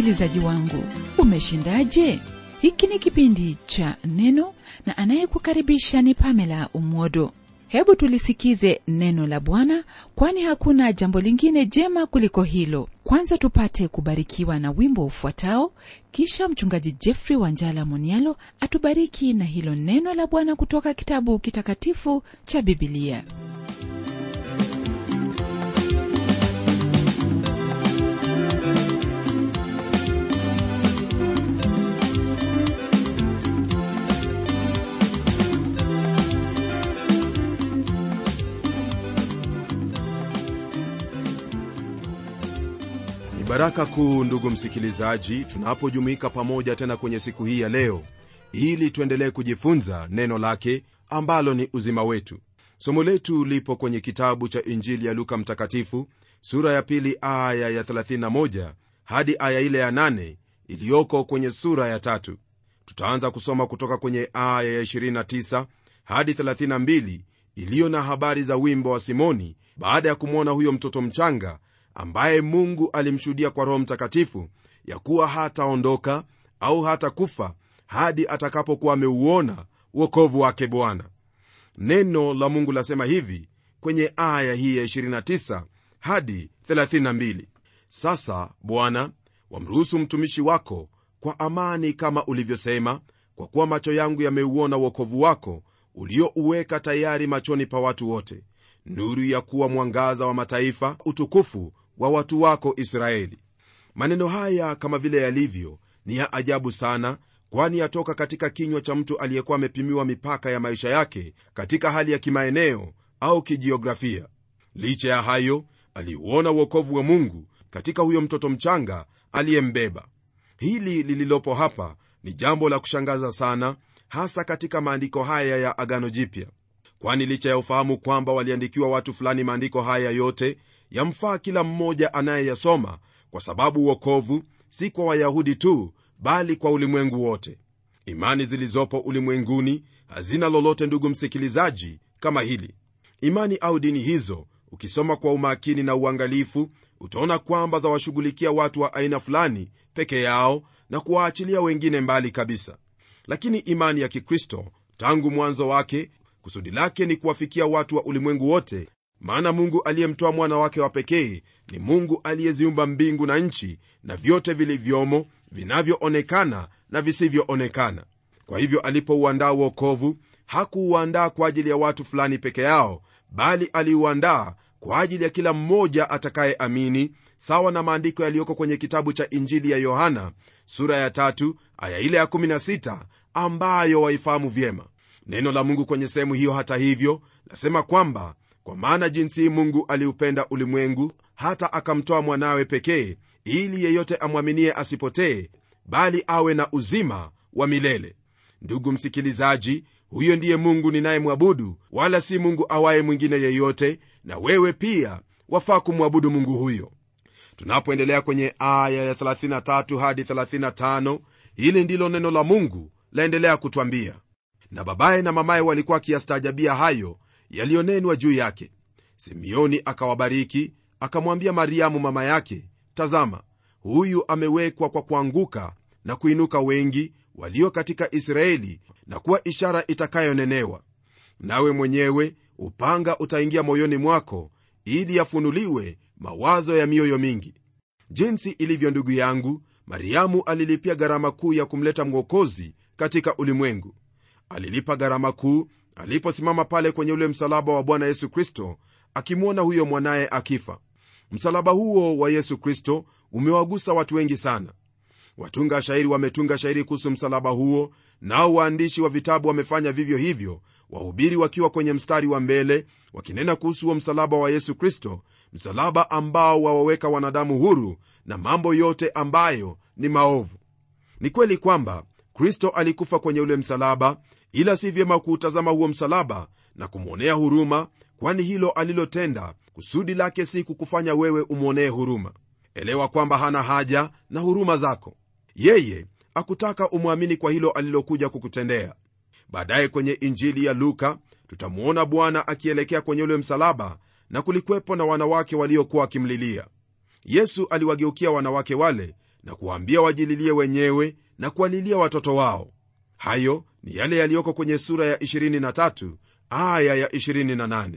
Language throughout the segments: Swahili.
msikilizaji wangu umeshindaje hiki ni kipindi cha neno na anayekukaribisha ni pamela umwodo hebu tulisikize neno la bwana kwani hakuna jambo lingine jema kuliko hilo kwanza tupate kubarikiwa na wimbo ufuatao kisha mchungaji jeffrey wanjala monialo atubariki na hilo neno la bwana kutoka kitabu kitakatifu cha bibilia ni baraka kuu ndugu msikilizaji tunapojumuika pamoja tena kwenye siku hii ya leo ili tuendelee kujifunza neno lake ambalo ni uzima wetu somo letu lipo kwenye kitabu cha injili ya luka mtakatifu sura ya pili aya ya 31 hadi aya ile ya 8 iliyoko kwenye sura ya tatu tutaanza kusoma kutoka kwenye aya ya 29 hadi 32 iliyo na habari za wimbo wa simoni baada ya kumwona huyo mtoto mchanga ambaye mungu alimshuhudia kwa roho mtakatifu ya kuwa hataondoka au hata kufa hadi atakapokuwa ameuona uokovu wake bwana neno la mungu lasema hivi kwenye aya hii ya 29 hadi 32 sasa bwana wamruhusu mtumishi wako kwa amani kama ulivyosema kwa kuwa macho yangu yameuona uokovu wako uliouweka tayari machoni pa watu wote nuru ya kuwa mwangaza wa mataifa utukufu wa watu wako israeli maneno haya kama vile yalivyo ni ya ajabu sana kwani yatoka katika kinywa cha mtu aliyekuwa amepimiwa mipaka ya maisha yake katika hali ya kimaeneo au kijiografia licha ya hayo aliuona uokovu wa mungu katika huyo mtoto mchanga aliyembeba hili lililopo hapa ni jambo la kushangaza sana hasa katika maandiko haya ya agano jipya kwani licha ya ufahamu kwamba waliandikiwa watu fulani maandiko haya yote yamfaa kila mmoja anayeyasoma kwa sababu uokovu si kwa wayahudi tu bali kwa ulimwengu wote imani zilizopo ulimwenguni hazina lolote ndugu msikilizaji kama hili imani au dini hizo ukisoma kwa umakini na uangalifu utaona kwamba zawashughulikia watu wa aina fulani peke yao na kuwaachilia wengine mbali kabisa lakini imani ya kikristo tangu mwanzo wake kusudi lake ni kuwafikia watu wa ulimwengu wote maana mungu aliyemtoa mwana wake wa pekee ni mungu aliyeziumba mbingu na nchi na vyote vilivyomo vinavyoonekana na visivyoonekana kwa hivyo alipouandaa uokovu hakuuandaa kwa ajili ya watu fulani peke yao bali aliuandaa kwa ajili ya kila mmoja atakayeamini sawa na maandiko yaliyoko kwenye kitabu cha injili ya yohana sura ya tatu aya ile ya 16 ambayo waifahamu vyema neno la mungu kwenye sehemu hiyo hata hivyo lasema kwamba kwa maana jinsi hii mungu aliupenda ulimwengu hata akamtoa mwanawe pekee ili yeyote amwaminie asipotee bali awe na uzima wa milele ndugu msikilizaji huyo ndiye mungu ninayemwabudu wala si mungu awaye mwingine yeyote na wewe pia wafaa kumwabudu mungu huyo tunapoendelea kwenye aya ya 33 hadi 35 hili ndilo neno la mungu laendelea kutwambia na babaye na mamaye walikuwa akiyastaajabia hayo yaliyonenwa juu yake simeoni akawabariki akamwambia mariamu mama yake tazama huyu amewekwa kwa kuanguka na kuinuka wengi walio katika israeli na kuwa ishara itakayonenewa nawe mwenyewe upanga utaingia moyoni mwako ili yafunuliwe mawazo ya mioyo mingi jinsi ilivyo ndugu yangu mariamu alilipia gharama kuu ya kumleta mwokozi katika ulimwengu alilipa gharama kuu aliposimama pale kwenye ule msalaba wa bwana yesu kristo akimwona huyo mwanaye akifa msalaba huo wa yesu kristo umewagusa watu wengi sana watunga shairi wametunga shairi kuhusu msalaba huo nao waandishi wa vitabu wamefanya vivyo hivyo wahubiri wakiwa kwenye mstari wa mbele wakinena kuhusu huo msalaba wa yesu kristo msalaba ambao wawaweka wanadamu huru na mambo yote ambayo ni maovu ni kweli kwamba kristo alikufa kwenye ule msalaba ila si vyema kuutazama huo msalaba na kumwonea huruma kwani hilo alilotenda kusudi lake si kukufanya wewe umwonee huruma elewa kwamba hana haja na huruma zako yeye akutaka umwamini kwa hilo alilokuja kukutendea baadaye kwenye injili ya luka tutamwona bwana akielekea kwenye ule msalaba na kulikwepo na wanawake waliokuwa wakimlilia yesu aliwageukia wanawake wale na kuwaambia wajililie wenyewe na kuwalilia watoto wao hayo ni yale yaliyoko kwenye sura ya 23 aya ya 28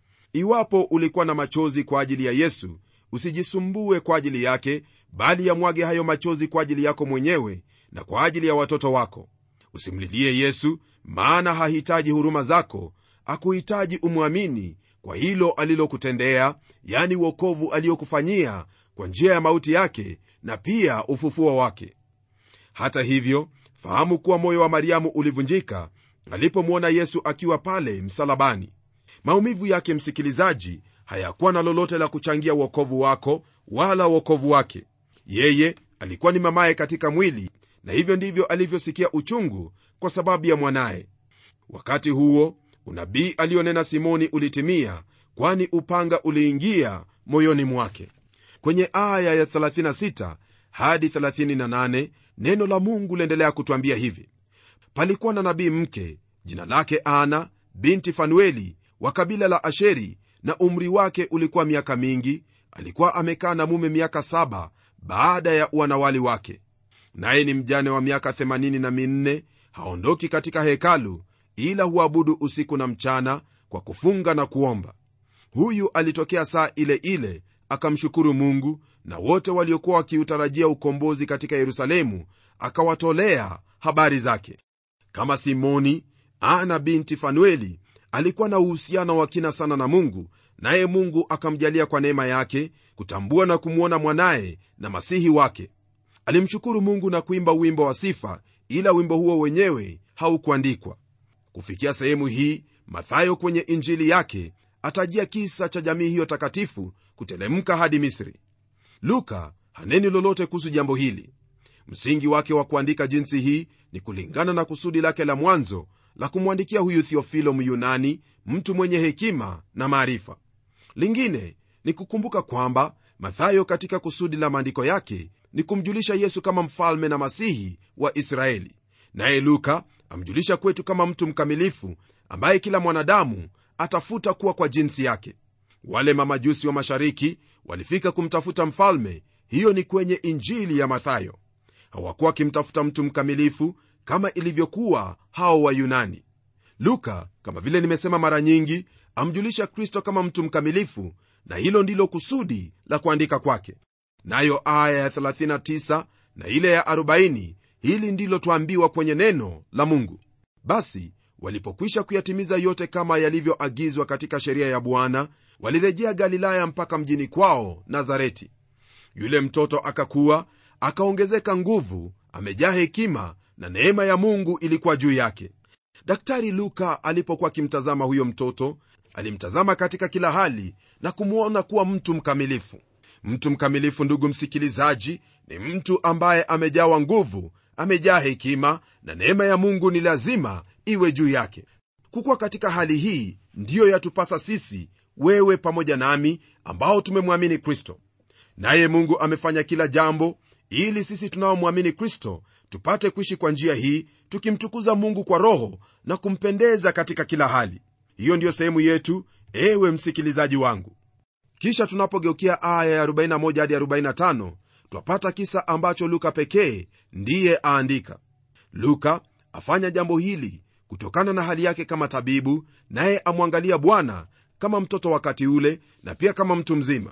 iwapo ulikuwa na machozi kwa ajili ya yesu usijisumbue kwa ajili yake bali yamwage hayo machozi kwa ajili yako mwenyewe na kwa ajili ya watoto wako usimlilie yesu maana hahitaji huruma zako akuhitaji umwamini kwa hilo alilokutendea yani uokovu aliyokufanyia kwa njia ya mauti yake na pia ufufuo wake hata hivyo fahamu kuwa moyo wa mariamu ulivunjika alipomwona yesu akiwa pale msalabani maumivu yake msikilizaji hayakuwa na lolote la kuchangia uokovu wako wala uokovu wake yeye alikuwa ni mamaye katika mwili na hivyo ndivyo alivyosikia uchungu kwa sababu ya mwanaye wakati huo unabii alionena simoni ulitimia kwani upanga uliingia moyoni mwake kwenye aya ya 36 hadi 38 neno la mungu liendelea kutwambia hivi palikuwa na nabii mke jina lake ana binti fanueli wa kabila la asheri na umri wake ulikuwa miaka mingi alikuwa amekaa na mume miaka saba baada ya uanawali wake naye ni mjane wa miaka 84 haondoki katika hekalu ila huabudu usiku na mchana kwa kufunga na kuomba huyu alitokea saa ile ile akamshukuru mungu na wote waliokuwa wakiutarajia ukombozi katika yerusalemu akawatolea habari zake kama simoni ana binti fanueli alikuwa na uhusiano wa kina sana na mungu naye mungu akamjalia kwa neema yake kutambua na kumwona mwanaye na masihi wake alimshukuru mungu na kuimba wimbo wa sifa ila wimbo huo wenyewe haukuandikwa kufikia sehemu hii mathayo kwenye injili yake atajia kisa cha jamii hiyo takatifu kutelemka hadi misri luka haneni lolote kuhusu jambo hili msingi wake wa kuandika jinsi hii ni kulingana na kusudi lake la mwanzo la kumwandikia huyu thiofilo myunani mtu mwenye hekima na maarifa lingine ni kukumbuka kwamba mathayo katika kusudi la maandiko yake ni kumjulisha yesu kama mfalme na masihi wa israeli naye luka amjulisha kwetu kama mtu mkamilifu ambaye kila mwanadamu atafuta kuwa kwa jinsi yake wale mamajusi wa mashariki walifika kumtafuta mfalme hiyo ni kwenye injili ya mathayo hawakuwa wakimtafuta mtu mkamilifu kama ilivyokuwa hao wayunani luka kama vile nimesema mara nyingi amjulisha kristo kama mtu mkamilifu na hilo ndilo kusudi la kuandika kwake nayo aya ya 39 na ile ya 40 hili ndilo twambiwa kwenye neno la mungu basi walipokwisha kuyatimiza yote kama yalivyoagizwa katika sheria ya bwana walirejea galilaya mpaka mjini kwao nazareti yule mtoto akakuwa akaongezeka nguvu amejaa hekima na neema ya mungu ilikuwa juu yake daktari luka alipokuwa akimtazama huyo mtoto alimtazama katika kila hali na kumwona kuwa mtu mkamilifu mtu mkamilifu ndugu msikilizaji ni mtu ambaye amejawa nguvu amejaa hekima na neema ya mungu ni lazima iwe juu yake kukuwa katika hali hii ndiyo yatupasa sisi wewe pamoja nami ambao tumemwamini kristo naye mungu amefanya kila jambo ili sisi tunaomwamini kristo tupate kuishi kwa njia hii tukimtukuza mungu kwa roho na kumpendeza katika kila hali hiyo ndiyo sehemu yetu ewe msikilizaji wangu kisha tunapogeukia aya ya 41 hadi 45 twapata kisa ambacho luka pekee ndiye aandika luka afanya jambo hili kutokana na hali yake kama tabibu naye amwangalia bwana kama mtoto wakati ule na pia kama mtu mzima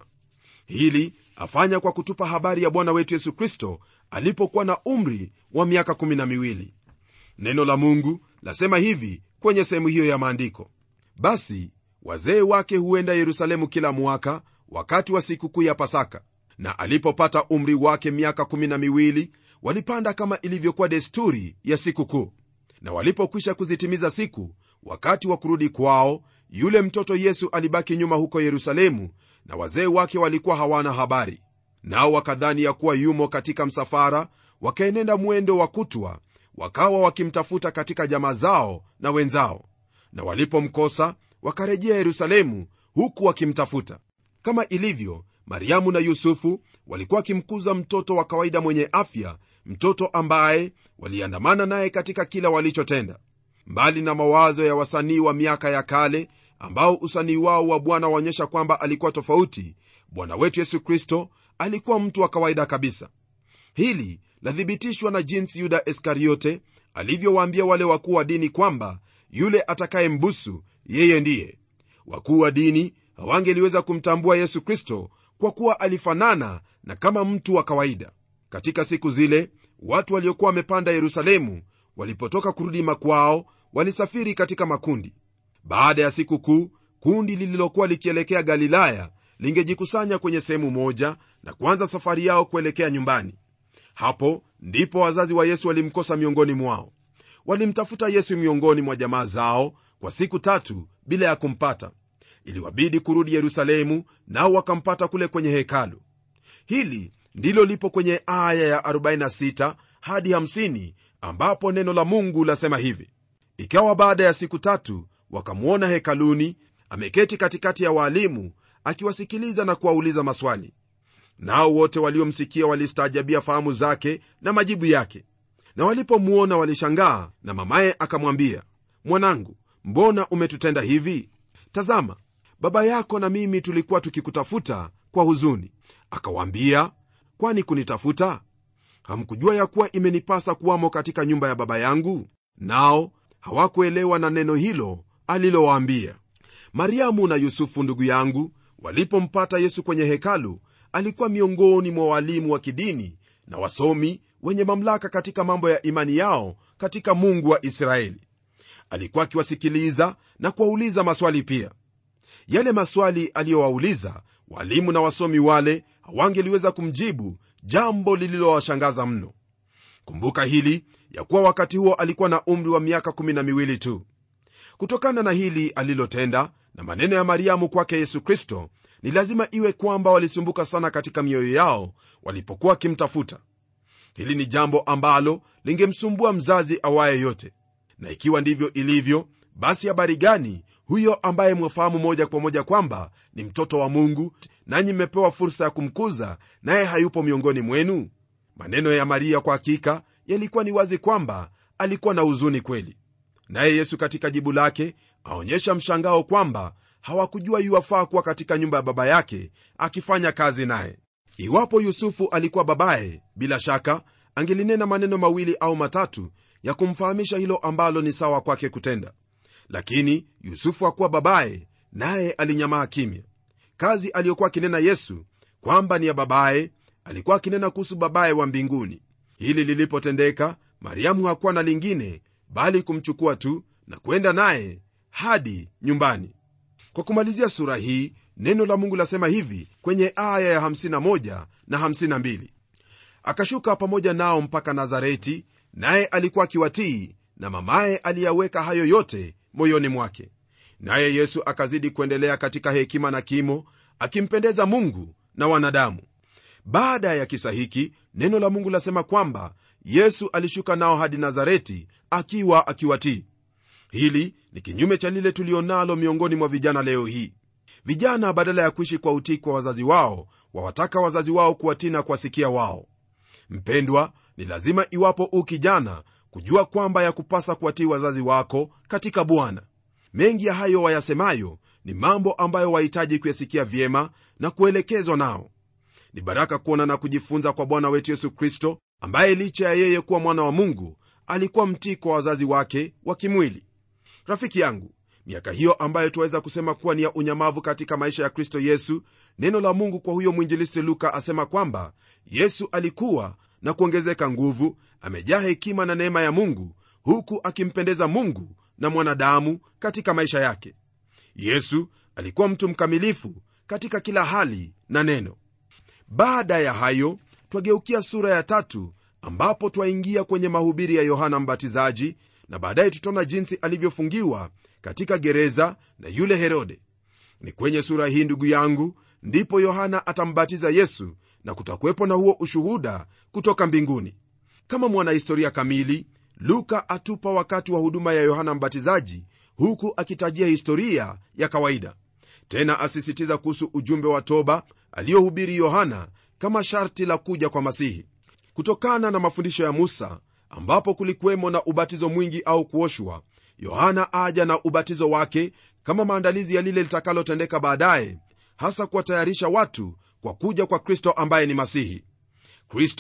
hili afanya kwa kutupa habari ya bwana wetu yesu kristo alipokuwa na umri wa miaka 12 neno la mungu lasema hivi kwenye sehemu hiyo ya maandiko basi wazee wake huenda yerusalemu kila mwaka wakati wa sikukuu ya pasaka na alipopata umri wake miaka 12 walipanda kama ilivyokuwa desturi ya sikukuu na walipokwisha kuzitimiza siku wakati wa kurudi kwao yule mtoto yesu alibaki nyuma huko yerusalemu na wazee wake walikuwa hawana habari nao wakadhani ya kuwa yumo katika msafara wakaenenda mwendo wa kutwa wakawa wakimtafuta katika jamaa zao na wenzao na walipomkosa wakarejea yerusalemu huku wakimtafuta kama ilivyo mariamu na yusufu walikuwa wakimkuza mtoto wa kawaida mwenye afya mtoto ambaye waliandamana naye katika kila walichotenda mbali na mawazo ya wasanii wa miaka ya kale ambao usanii wao wa bwana waonyesha kwamba alikuwa tofauti bwana wetu yesu kristo alikuwa mtu wa kawaida kabisa hili lathibitishwa na jinsi yuda iskariote alivyowaambia wale wakuu wa dini kwamba yule atakayembusu yeye ndiye wakuu wa dini hawangeliweza kumtambua yesu kristo kwa kuwa alifanana na kama mtu wa kawaida katika siku zile watu waliokuwa wamepanda yerusalemu walipotoka kurudi makwao walisafiri katika makundi baada ya siku kuu kundi lililokuwa likielekea galilaya lingejikusanya kwenye sehemu moja na kuanza safari yao kuelekea nyumbani hapo ndipo wazazi wa yesu walimkosa miongoni mwao walimtafuta yesu miongoni mwa jamaa zao kwa siku tatu bila ya kumpata iliwabidi kurudi yerusalemu nao wakampata kule kwenye hekalu hili ndilo lipo kwenye aya ya 46 hadi 50 ambapo neno la mungu lasema hivi ikawa baada ya siku tatu wakamwona hekaluni ameketi katikati ya waalimu akiwasikiliza na kuwauliza maswali nao wote waliomsikia walistaajabia fahamu zake na majibu yake na walipomwona walishangaa na mamaye akamwambia mwanangu mbona umetutenda hivi tazama baba yako na mimi tulikuwa tukikutafuta kwa huzuni akawaambia kwani kunitafuta hamkujua ya kuwa imenipasa kuwamo katika nyumba ya baba yangu nao hawakuelewa na neno hilo alilowaambia mariamu na yusufu ndugu yangu walipompata yesu kwenye hekalu alikuwa miongoni mwa walimu wa kidini na wasomi wenye mamlaka katika mambo ya imani yao katika mungu wa israeli alikuwa akiwasikiliza na kuwauliza maswali pia yale maswali aliyowauliza walimu na wasomi wale hawangeliweza kumjibu jambo lililowashangaza mno kumbuka hili ya kuwa wakati huo alikuwa na umri wa miaka kumi na miwili tu kutokana na hili alilotenda na maneno ya mariamu kwake yesu kristo ni lazima iwe kwamba walisumbuka sana katika mioyo yao walipokuwa wakimtafuta hili ni jambo ambalo lingemsumbua mzazi awaye yote na ikiwa ndivyo ilivyo basi habari gani huyo ambaye mwafahamu moja kwa moja kwamba ni mtoto wa mungu nanyi mmepewa fursa ya kumkuza naye hayupo miongoni mwenu maneno ya maria kwa hakika yalikuwa ni wazi kwamba alikuwa na huzuni kweli naye yesu katika jibu lake aonyesha mshangao kwamba hawakujua yuwafaa kuwa katika nyumba ya baba yake akifanya kazi naye iwapo yusufu alikuwa babaye bila shaka angelinena maneno mawili au matatu ya kumfahamisha hilo ambalo ni sawa kwake kutenda lakini yusufu hakuwa babaye naye alinyamaa kimya kazi aliyokuwa akinena yesu kwamba ni ya babaye alikuwa akinena kuhusu babaye wa mbinguni hili lilipotendeka mariamu hakuwa na lingine bali kumchukua tu na kwenda naye hadi nyumbani kwa kumalizia sura hii neno la mungu lasema hivi kwenye aya ya 51 na 52 akashuka pamoja nao mpaka nazareti naye alikuwa akiwatii na mamaye aliyaweka hayo yote moyoni mwake naye yesu akazidi kuendelea katika hekima na kimo akimpendeza mungu na wanadamu baada ya kisa hiki neno la mungu lasema kwamba yesu alishuka nao hadi nazareti akiwa akiwatii hili ni kinyume cha lile tulionalo miongoni mwa vijana leo hii vijana badala ya kuishi kwa utii kwa wazazi wao wawataka wazazi wao kuwatii na kuwasikia wao mpendwa ni lazima iwapo u kijana kujua kwamba ya kupasa kuwatii wazazi wako katika bwana mengi ya hayo wayasemayo ni mambo ambayo wahitaji kuyasikia vyema na kuelekezwa nao ni baraka kuona na kujifunza kwa bwana wetu yesu kristo ambaye licha ya yeye kuwa mwana wa mungu alikuwa mtii kwa wazazi wake wa kimwili rafiki yangu miaka hiyo ambayo tuweza kusema kuwa ni ya unyamavu katika maisha ya kristo yesu neno la mungu kwa huyo mwinjilisti luka asema kwamba yesu alikuwa na kuongezeka nguvu amejaa hekima na neema ya mungu huku akimpendeza mungu na mwanadamu katika maisha yake yesu alikuwa mtu mkamilifu katika kila hali na neno baada ya hayo twageukia sura ya tatu ambapo twaingia kwenye mahubiri ya yohana mbatizaji na baadaye tutaona jinsi alivyofungiwa katika gereza na yule herode ni kwenye sura hii ndugu yangu ndipo yohana atambatiza yesu na kutakuwepo na huo ushuhuda kutoka mbinguni kama mwanahistoria kamili luka atupa wakati wa huduma ya yohana mbatizaji huku akitajia historia ya kawaida tena asisitiza kuhusu ujumbe wa toba aliyohubiri yohana kama sharti la kuja kwa masihi kutokana na mafundisho ya musa ambapo kulikuwemo na ubatizo mwingi au kuoshwa yohana aja na ubatizo wake kama maandalizi ya lile litakalotendeka baadaye hasa kuwatayarisha watu kwa kuja kwa kristo ambaye ni masihi kristo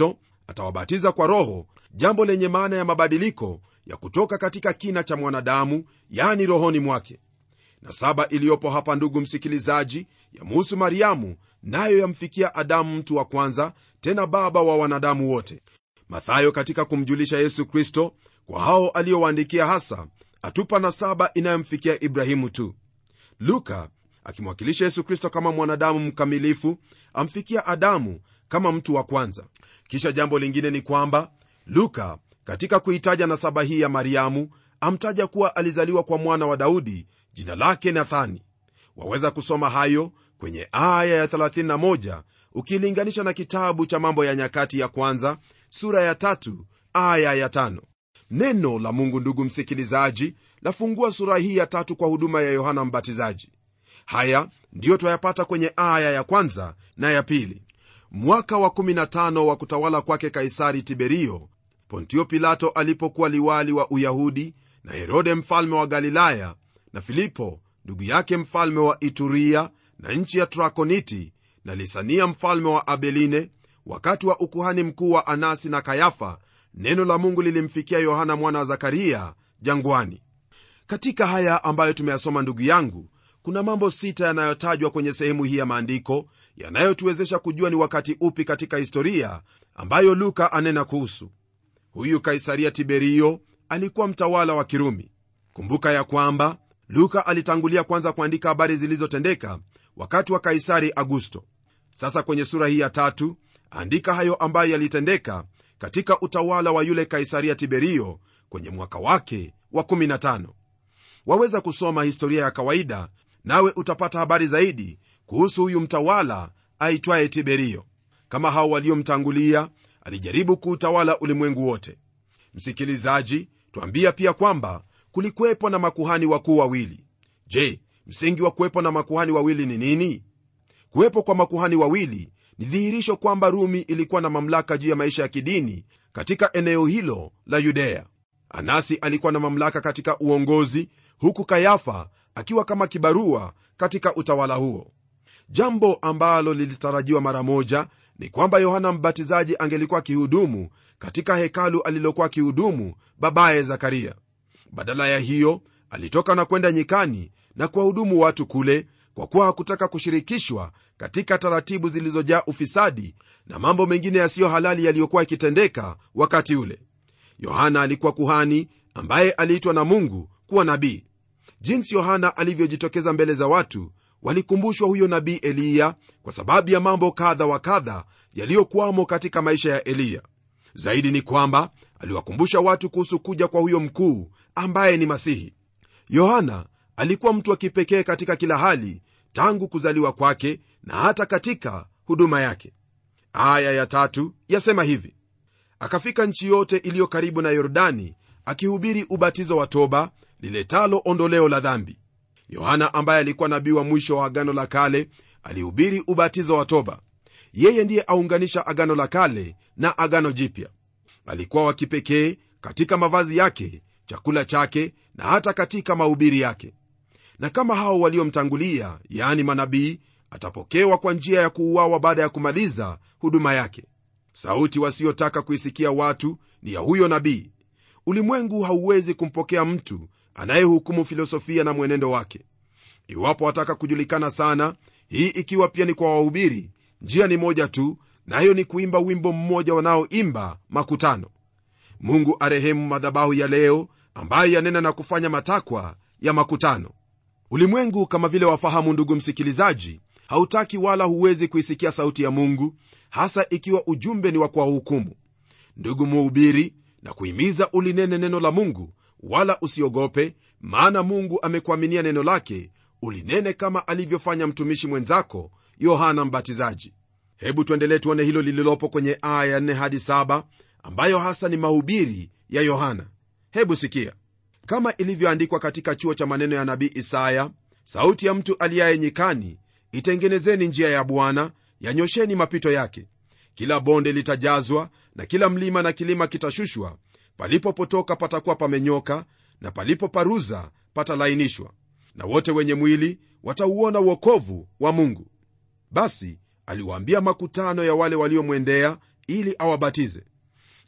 atawabatiza kwa roho jambo lenye maana ya mabadiliko ya kutoka katika kina cha mwanadamu yani rohoni mwake na saba iliyopo hapa ndugu msikilizaji yamuhusu mariamu nayo yamfikia adamu mtu wa kwanza tena baba wa wanadamu wote mathayo katika kumjulisha yesu kristo kwa hao aliyowaandikia hasa atupa na saba inayomfikia ibrahimu tu luka akimwakilisha yesu kristo kama mwanadamu mkamilifu amfikia adamu kama mtu wa kwanza kisha jambo lingine ni kwamba luka katika kuitaja nasaba hii ya mariamu amtaja kuwa alizaliwa kwa mwana wa daudi jina lake nathani waweza kusoma hayo kwenye aya ya 31 ukilinganisha na kitabu cha mambo ya nyakati ya kwanza sura ya tatu aya ya tano neno la mungu ndugu msikilizaji lafungua sura hii ya tatu kwa huduma ya yohana mbatizaji haya ndiyo twayapata kwenye aya ya kwanza na ya pili mwaka wa 15 wa kutawala kwake kaisari tiberio pontio pilato alipokuwa liwali wa uyahudi na herode mfalme wa galilaya na filipo ndugu yake mfalme wa ituria na nchi ya trakoniti na lisania mfalme wa abeline wakati wa ukuhani mkuu wa anasi na kayafa neno la mungu lilimfikia yohana mwana wa zakaria jangwani katika haya ambayo tumeyasoma ndugu yangu kuna mambo sita yanayotajwa kwenye sehemu hii ya maandiko yanayotuwezesha kujua ni wakati upi katika historia ambayo luka anena kuhusu huyu kaisaria tiberio alikuwa mtawala wa kirumi kumbuka ya kwamba luka alitangulia kwanza kuandika habari zilizotendeka wakati wa kaisari augusto sasa kwenye sura hii ya tatu andika hayo ambayo yalitendeka katika utawala wa yule kaisaria tiberio kwenye mwaka wake wa 15 waweza kusoma historia ya kawaida nawe utapata habari zaidi kuhusu huyu mtawala aitwaye tiberio kama hao waliomtangulia alijaribu kuutawala ulimwengu wote msikilizaji twambia pia kwamba kulikuwepo na makuhani wakuu wawili je msingi wa kuwepo na makuhani wawili ni nini kuwepo kwa makuhani wawili ni dhihirisho kwamba rumi ilikuwa na mamlaka juu ya maisha ya kidini katika eneo hilo la yudea anasi alikuwa na mamlaka katika uongozi huku kayafa akiwa kama kibarua katika utawala huo jambo ambalo lilitarajiwa mara moja ni kwamba yohana mbatizaji angelikuwa akihudumu katika hekalu alilokuwa akihudumu babaye zakaria badala ya hiyo alitoka na kwenda nyikani na kuwahudumu watu kule kwa kuwa hakutaka kushirikishwa katika taratibu zilizojaa ufisadi na mambo mengine yasiyo halali yaliyokuwa yakitendeka wakati ule yohana alikuwa kuhani ambaye aliitwa na mungu kuwa nabii jinsi yohana alivyojitokeza mbele za watu walikumbushwa huyo nabii eliya kwa sababu ya mambo kadha wa kadha yaliyokwamo katika maisha ya eliya zaidi ni kwamba aliwakumbusha watu kuhusu kuja kwa huyo mkuu ambaye ni masihi yohana alikuwa mtu wa kipekee katika kila hali tangu kuzaliwa kwake na hata katika huduma yake aya ya tatu yasema hivi akafika nchi yote iliyo karibu na yordani akihubiri ubatizo wa toba liletalo ondoleo la dhambi yohana ambaye alikuwa nabii wa mwisho wa agano la kale alihubiri ubatizo wa toba yeye ndiye aunganisha agano la kale na agano jipya alikuwa wa kipekee katika mavazi yake chakula chake na hata katika mahubiri yake na kama hao waliomtangulia yaani manabii atapokewa kwa njia ya kuuawa baada ya kumaliza huduma yake sauti wasiotaka kuisikia watu ni ya huyo nabii ulimwengu hauwezi kumpokea mtu anayehukumu filosofia na mwenendo wake iwapo wataka kujulikana sana hii ikiwa pia ni kwa wahubiri njia ni moja tu nayo na ni kuimba wimbo mmoja wanaoimba makutano mungu arehemu madhabahu ya leo ambayo yanena na kufanya matakwa ya makutano ulimwengu kama vile wafahamu ndugu msikilizaji hautaki wala huwezi kuisikia sauti ya mungu hasa ikiwa ujumbe ni wa kuwahukumu ndugu muhubiri na kuhimiza ulinene neno la mungu wala usiogope maana mungu amekuaminia neno lake ulinene kama alivyofanya mtumishi mwenzako yohana mbatizaji hebu tuendelee tuone hilo lililopo kwenye aya ya 4 hadi 7 ambayo hasa ni mahubiri ya yohana hebu sikia kama ilivyoandikwa katika chuo cha maneno ya nabii isaya sauti ya mtu aliyaye nyikani itengenezeni njia ya bwana yanyosheni mapito yake kila bonde litajazwa na kila mlima na kilima kitashushwa palipopotoka patakuwa pamenyoka na palipoparuza patalainishwa na wote wenye mwili watauona uokovu wa mungu basi aliwaambia makutano ya wale waliomwendea ili awabatize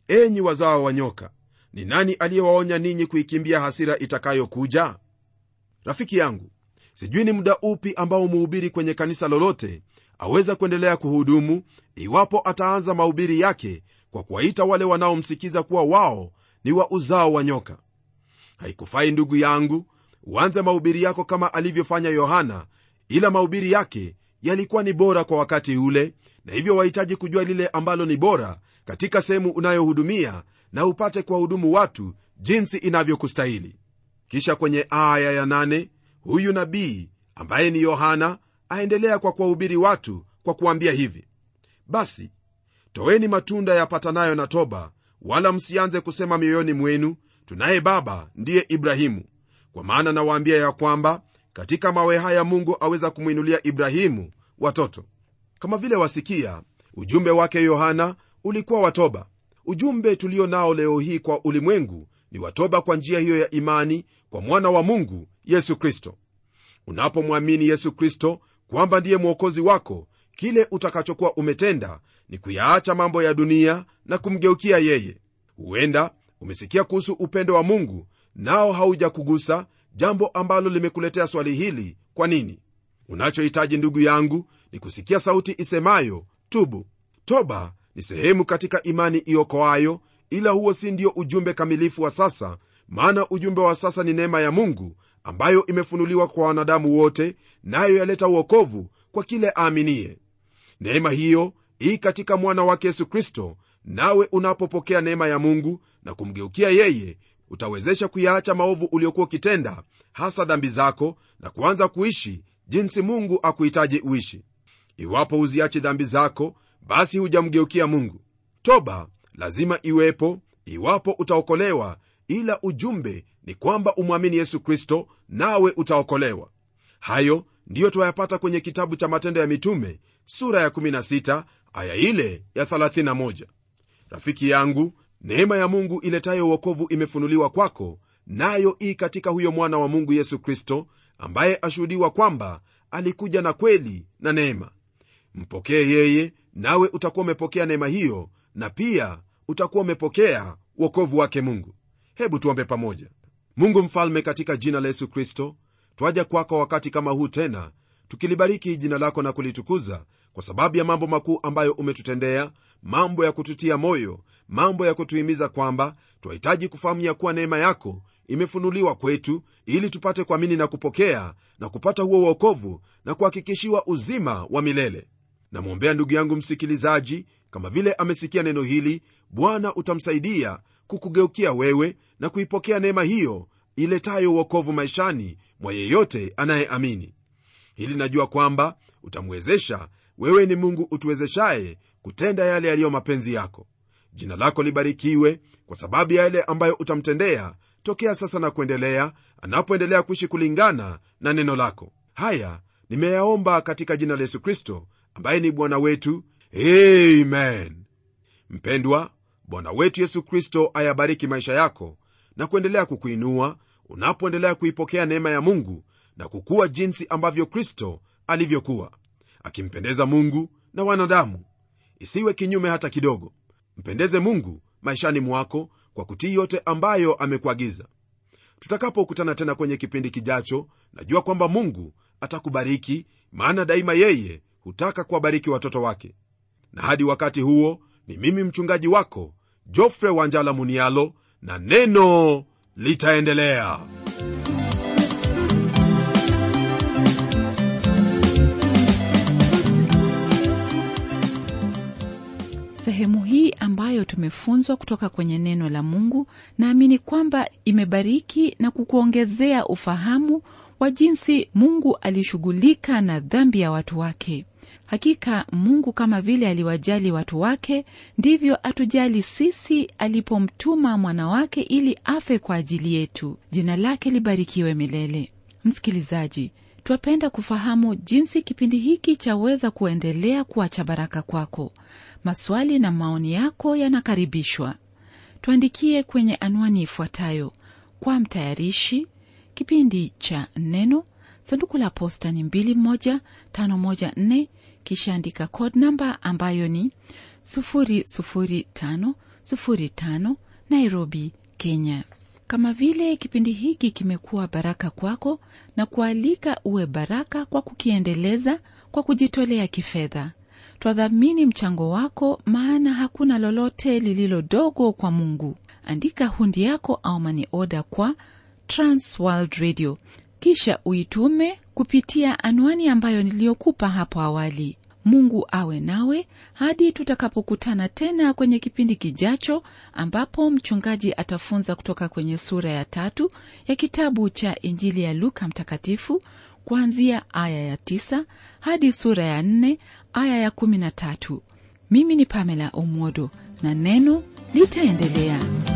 enyi wazao wa nyoka ni nani aliyewaonya ninyi kuikimbia hasira itakayokuja rafiki yangu sijui ni muda upi ambao muhubiri kwenye kanisa lolote aweza kuendelea kuhudumu iwapo ataanza mahubiri yake kwa kuwaita wale wanaomsikiza kuwa wao ni wa uzao wa nyoka haikufai ndugu yangu uanze mahubiri yako kama alivyofanya yohana ila mahubiri yake yalikuwa ni bora kwa wakati ule na hivyo wahitaji kujua lile ambalo ni bora katika sehemu unayohudumia na upate kuwahudumu watu jinsi inavyokustahili kisha kwenye aya ya nane, huyu nabii ambaye ni yohana aendelea kwa kuwahubiri watu kwa kuambia hivi basi toweni matunda yapatanayo na toba wala msianze kusema mioyoni mwenu tunaye baba ndiye ibrahimu kwa maana nawaambia ya kwamba katika mawe haya mungu aweza kumwinulia ibrahimu watoto kama vile wasikia ujumbe wake yohana ulikuwa watoba ujumbe tulio nao leo hii kwa ulimwengu ni watoba kwa njia hiyo ya imani kwa mwana wa mungu yesu kristo unapomwamini yesu kristo kwamba ndiye mwokozi wako kile utakachokuwa umetenda ni kuyaacha mambo ya dunia na kumgeukia yeye huenda umesikia kuhusu upendo wa mungu nao haujakugusa jambo ambalo limekuletea swali hili kwa nini unachohitaji ndugu yangu ni kusikia sauti isemayo tubu toba ni sehemu katika imani iokoayo ila huo si ndio ujumbe kamilifu wa sasa maana ujumbe wa sasa ni neema ya mungu ambayo imefunuliwa kwa wanadamu wote nayo yaleta uokovu kwa kile aaminiye neema hiyo ii katika mwana wake yesu kristo nawe unapopokea neema ya mungu na kumgeukia yeye utawezesha kuyaacha maovu uliokuwa ukitenda hasa dhambi zako na kuanza kuishi jinsi mungu akuhitaji uishi iwapo huziachi dhambi zako basi hujamgeukia mungu toba lazima iwepo iwapo utaokolewa ila ujumbe ni kwamba umwamini yesu kristo nawe utaokolewa hayo ndiyo twayapata kwenye kitabu cha matendo ya mitume sura ya 16 aya ile ya 31 rafiki yangu neema ya mungu iletayo uokovu imefunuliwa kwako nayo ii katika huyo mwana wa mungu yesu kristo ambaye ashuhudiwa kwamba alikuja na kweli na neema mpokee yeye nawe utakuwa umepokea neema hiyo na pia utakuwa umepokea uokovu wake mungu hebu tuombe pamoja mungu mfalme katika jina la yesu kristo twaja kwako wakati kama huu tena tukilibariki jina lako na kulitukuza kwa sababu ya mambo makuu ambayo umetutendea mambo ya kututia moyo mambo ya kutuhimiza kwamba twahitaji kufahamu ya kuwa neema yako imefunuliwa kwetu ili tupate kuamini na kupokea na kupata huo uokovu na kuhakikishiwa uzima wa milele namwombea ndugu yangu msikilizaji kama vile amesikia neno hili bwana utamsaidia kukugeukia wewe na kuipokea neema hiyo iletayo uokovu maishani mwa yeyote anayeamini hili najua kwamba utamwezesha wewe ni mungu utuwezeshaye kutenda yale yaliyo mapenzi yako jina lako libarikiwe kwa sababu ya yale ambayo utamtendea tokea sasa na kuendelea anapoendelea kuishi kulingana na neno lako haya nimeyaomba katika jina la yesu kristo ambaye ni bwana wetu amen mpendwa bwana wetu yesu kristo ayabariki maisha yako na kuendelea kukuinua unapoendelea kuipokea neema ya mungu na kukuwa jinsi ambavyo kristo alivyokuwa akimpendeza mungu na wanadamu isiwe kinyume hata kidogo mpendeze mungu maishani mwako kwa kutii yote ambayo amekuagiza tutakapokutana tena kwenye kipindi kijacho najua kwamba mungu atakubariki maana daima yeye hutaka kuwabariki watoto wake na hadi wakati huo ni mimi mchungaji wako jofre wanjala munialo na neno litaendelea sehemu hii ambayo tumefunzwa kutoka kwenye neno la mungu naamini kwamba imebariki na kukuongezea ufahamu wa jinsi mungu alishughulika na dhambi ya watu wake hakika mungu kama vile aliwajali watu wake ndivyo atujali sisi alipomtuma mwana wake ili afe kwa ajili yetu jina lake libarikiwe milele msikilizaji twapenda kufahamu jinsi kipindi hiki chaweza kuendelea kuwa cha baraka kwako maswali na maoni yako yanakaribishwa tuandikie kwenye anwani ifuatayo kwa mtayarishi kipindi cha neno sanduku la posta ni 21514 kisha andika code namba ambayo ni 005 05 nairobi kenya kama vile kipindi hiki kimekuwa baraka kwako na kualika uwe baraka kwa kukiendeleza kwa kujitolea kifedha twadhamini mchango wako maana hakuna lolote lililo dogo kwa mungu andika hundi yako au mani oda kwa transworld radio kisha uitume kupitia anwani ambayo niliyokupa hapo awali mungu awe nawe hadi tutakapokutana tena kwenye kipindi kijacho ambapo mchungaji atafunza kutoka kwenye sura ya tatu ya kitabu cha injili ya luka mtakatifu kuanzia aya ya tisa hadi sura ya nne aya ya kumi na tatu mimi ni pamela omwodo na neno litaendelea